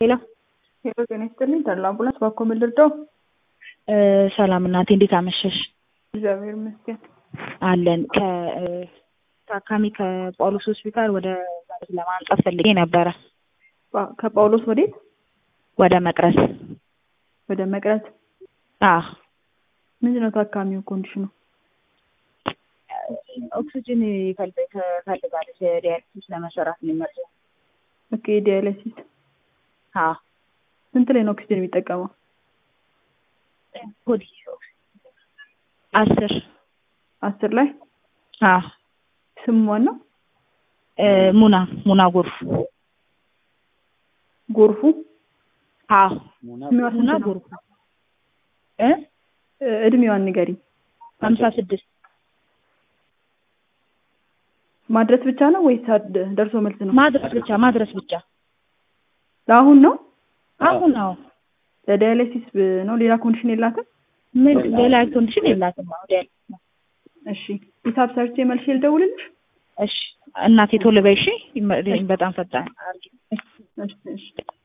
ሄሎ ሄሎ ጤና ይስጥልኝ ተድላ አምቡላንስ ባኮ ምን ልርዳው? ሰላም እናቴ እንዴት አመሸሽ? እግዚአብሔር ይመስገን። አለን ከታካሚ ከጳውሎስ ሆስፒታል ወደ መቅረዝ ለማምጣት ፈልጌ ነበረ። ጳ- ከጳውሎስ ወዴት? ወደ መቅረዝ። ወደ መቅረት። አዎ ምንድን ነው ታካሚው ኮንዲሽኑ? ኦክሲጅን ይፈልግ ትፈልጋለች ዲያሊሲስ ለመሰራት ነው የሚመርዘው። ኦኬ ዲያሊሲስ። አዎ ስንት ላይ ነው ኦክሲጅን የሚጠቀመው? ሆዲ አስር አስር ላይ አዎ ስሙ ማን ነው? እ ሙና ሙና ጎርፍ ጎርፉ አዎ እድሜዋ ስንት ሙና ነው? ጎርፍ እ እ፣ እድሜዋን ንገሪ። ሀምሳ ስድስት ማድረስ ብቻ ነው ወይስ አድ- ደርሶ መልስ ነው? ማድረስ ብቻ ማድረስ ብቻ ለአሁን ነው? አሁን አዎ ለዳያሊሲስ ብ- ነው? ሌላ ኮንዲሽን የላትም? ምን ሌላ ኮንዲሽን የላትም አሁን ዲያሊሲስ ነው እሺ ሂሳብ ሰርቼ መልሼ ልደውልልሽ? እሺ እናቴ ቶሎ በይ እሺ ይመ- በጣም ፈጣን አድርጊ እሺ እሺ